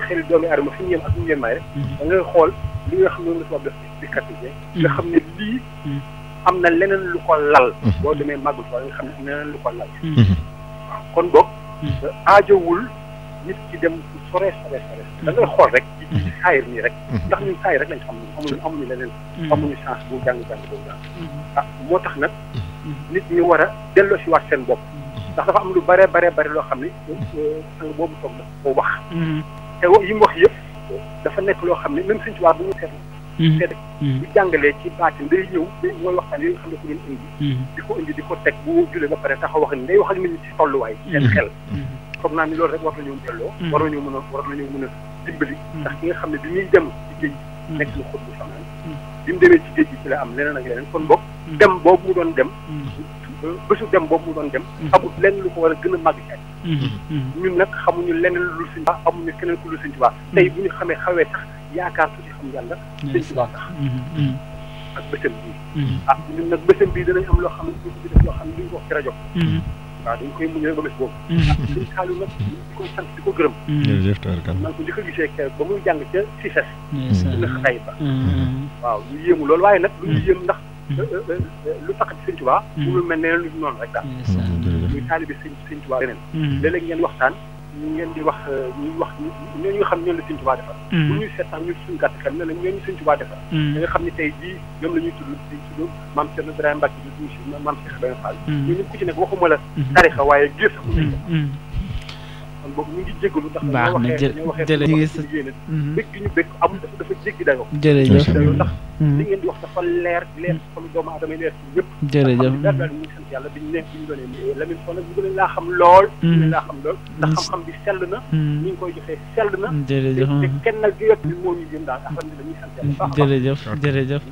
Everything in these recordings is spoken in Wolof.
xeli doomu aadama fi ñu yem ak ñu yem may rek da ngay xool li nga xam ne la tubaab def explicatif nga xam ne lii am na leneen lu ko lal boo demee màggul fa nga xam ne am na leneen lu ko lal kon boog aajowul nit ki dem fu sore sore sore da ngay xool rek ci ci saayir nii rek ndax ñun saayir rek lañ xam amuñu amuñu leneen amuñu chance bu jàng jàng boobu daal ah moo tax nag nit ñi war a delloo si waat seen bopp ndax dafa am lu bare bare bare loo xam ne sang boobu toog dafa ko wax te yi mu wax yëpp dafa nekk loo xam ne même suñ tubaab bu ñu seetlu seet bu jàngalee ci baatin day ñëw mooy waxtaan yooyu nga xam ne ko doon indi di ko indi di ko teg bu julee ba pare taxaw wax ni day wax ak nit ñi ci tolluwaay seen xel foog naa ni loolu rek war nañoo delloo war nañoo mën a war nañoo mën a dimbali ndax ki nga xam ne bi muy dem ci géej nekk na xut bu fanaan bi mu demee ci géej gi ci la am leneen ak leneen kon boog dem boobu mu doon dem bésu dem boobu mu doon dem amul lenn lu ko war a gën a màgg ci ñun nag xamuñu leneen lu suñ baax amuñu keneen ku lu suñ baax tey bu ñu xamee xawee sax yaakaar tuuti xam yàlla suñ ci baax tax ak bësam bii ah ñun nag bësam bii danañ am loo xam ne duñ ko def loo xam ne duñ ko wax ci rajo waaw dañ koy muñ rek ba bés boobu ah suñ xaalu nag di ko sant di ko gërëm jërëjëf tabarkalla man ko njëkk a gisee keroog ba muy jàng ca CICES na xay ba waaw ñu yéemu loolu waaye nag lu ñu yéem ndax lu tax ci sëñ Tuubaa mu mel ne lu noonu rek daal muy taalibi sëñ sëñ Tuubaa leneen léeg-léeg ngeen waxtaan ñu ngeen di wax ñuy wax ñooñu nga xam ne ñoom la sëñ Tuubaa defar bu ñuy seet sax ñu suñu gàtt xel ne la ñooñu sëñ Tuubaa defar da nga xam ne tey jii ñoom la ñuy tudd di tudd maam Cerno Ibrahima Mbacke di tudd maam Cheikh Ibrahima Fall ñu ñëpp ku ci nekk waxuma la tarixa waaye gée sax mu kon boobu ñu ngi jégalu ndax baax na jë jërëjëf ñu waxee yéene bëgg gi ñu bëgg amul dafa dafa jéggi dayoo jërëjëf dayoo ndax li ngeen di wax dafa leer leer xolu doomu aadama leer ci ñëpp jërëjëf daal daal ñu ngi sant yàlla biñu ne biñu doonee Lamine Sow nag ñu gën laa xam lool ñu gën laa xam lool ndax xam-xam bi sell na ñu ngi koy joxee sell na jërëjëf te kenn nag gi bi moo ñu jëm daal alhamdulilah ñuy sant yàlla baax jërëjëf jërëjëf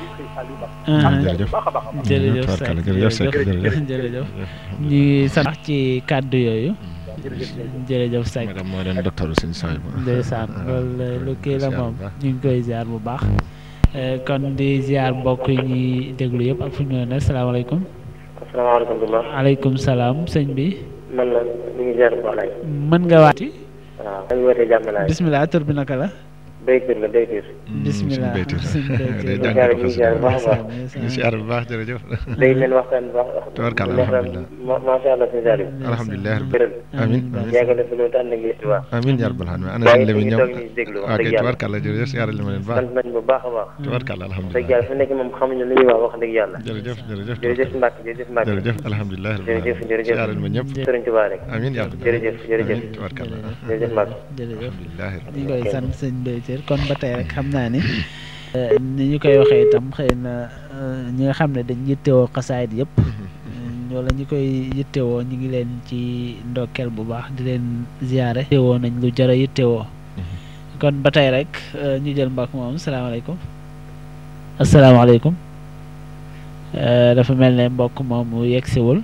jërëjëf baax a baax a baax jërëjëf Seck jërëjëf jërëjëf ñu ngi sant ci kàddu yooyu jërëjëf Seck madame moo doon docteur sëñ Soy ndeysaan loolu lu kii la moom ñu ngi koy ziar bu baax kon di ziar mbokk yi ñuy déglu yëpp ak fu ñu ne asalaamaaleykum asalaamaaleykum aleykum salaam sëñ bi man la ñu ngi ziar bu baax laay mën nga waati waaw dañu wootee jàmm laay bismillah tur bi naka la béykat la béykat bismillah day sëñ jàng ñu ngi ziar bu baax a baax ñu siyaar bu baax jërëjëf day leen waxtaan bu baax tabarkalla alhamdulilah macha allah sëñ Saliou alhamdulilah gërëm amin yàggal na fi loolu te ànd ak yéen bu baax amin yaa rabbal alamin ana yaa sëñ ngi Lamine ñoom toog ñu déglu wax ok dëgg yàlla tabarkalla jërëjëf siyaar li ma leen baax sant nañ bu baax a baax tabarkalla dëgg alhamdulilah yàlla fi nekk moom xamuñu lu ñuy wax wax dëgg yàlla jërëjëf jërëjëf jërëjëf Mbacke jërëjëf Mbacke jërëjëf alhamdulilah jërëjëf jërëjëf siyaar ma ñëpp sëriñ Tuubaa rek amin yaa rabbal jërëjëf jërëjëf amin tabarkalla jërëjëf Mbacke jërëjëf alhamdulilah ñu ngi koy sant sëñ Béytir kon ba tey rek xam naa ni ni ñu koy waxee itam xëy na ñi nga xam ne dañ yittewoo xasaayit yëpp wala ñi koy yittewoo ñu ngi leen ci ndokkeel bu baax di leen ziyaare yittewoo nañ lu jara yittewoo kon ba tey rek ñu jël mbokk moom salaamaaleykum asalaamaaleykum dafa mel ne mbokk moomu yegsiwul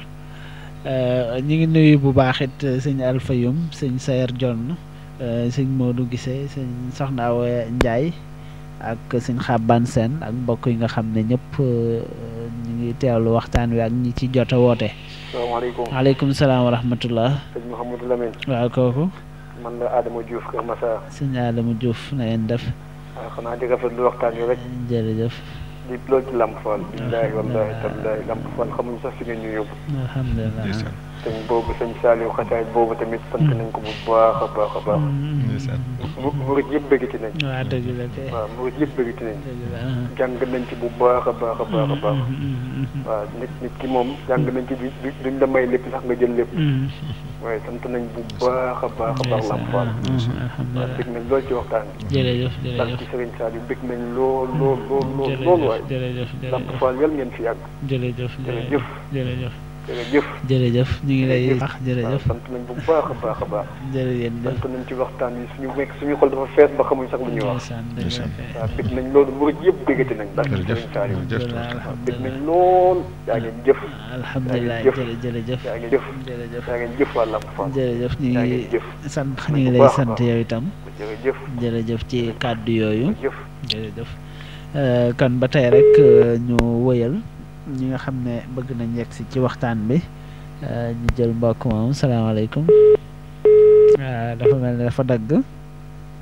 ñu ngi nuyu bu baax it sëñ Alfayum sëñ Sayer Jonn sëñ Modou Gise sëñ Soxna Awa Ndiaye ak sëñ Xaban Sène ak mbokk yi nga xam ne ñëpp ñu ngi teewlu waxtaan wi ak ñi ci jot a woote. salaamaaleykum waaleykum salaam wa rahmatullah. sëñ Mouhamadou Lamine waaw kooku. man la Adama Diouf Kër Massar sëñ Adama Diouf na ngeen def. waaw xanaa di rafetlu waxtaan wi rek jërëjëf. di loolu ci Lamp Fall billaahi wallaahi tallaahi Lamp Fall xamuñu sax fi ngeen ñu yóbbu alhamdulilah. sëñ boobu sëñ Saliou xasaay boobu tamit sant nañ ko bu baax a baax a baax ndeysaan mu murit yëpp bëggati nañ waaw dëgg la kay. waaw murit yëpp bëggati nañ dëgg la. jàng nañ ci bu baax a baax a baax a baax waaw nit nit ki moom jàng nañ ci du duñ la may lépp sax nga jël lépp waaye sant nañ bu baax a baax a baax Lamp Fall waaw alhamdulilah. bëgg nañ lool ci waxtaan bi jërëjëf ndax jërëjëf. ci Serigne Saliou bëgg nañ lool lool lool lool lool waay jërëjëf Lamp jërëjëf Fall yal ngeen fi yàgg jërëjëf jërëjëf jërëjëf jërëjëf jërëjëf ñu ngi lay wax waaw jërëjëf sant nañ bu baax a baax a baax jërëjëf sant nañ ci waxtaan yi suñu nekk suñu xol dafa fees ba xamuñ sax lu ñuy wax ndeysaan dëgg la kay. waaw bëgg nañ loolu murit yëpp bëggati nañ ndax ci jërëjëf Serigne Saliou jërëjëf alhamdulilah bëgg nañ alhamdulilah lool yaa ngeen jëf alhamdulilah jëf. jërë jërëjëf yaa ngeen jëf jërëjëf yaa ngeen jëf waa Lamp Fall jërëjëf ñu yaa ngi ngeen jëf sant bu ñu ngi lay baax a sant baax. yow itam jërëjëf jërëjëf ci kàddu yooyu jëf jërëjëf Euh, kon ba tey rek euh, ñu wëyal ñi nga xam ne bëgg nañ yegg si ci waxtaan bi euh, ñu jël mbokk moom salaamaaleykum ah dafa mel ne dafa dagg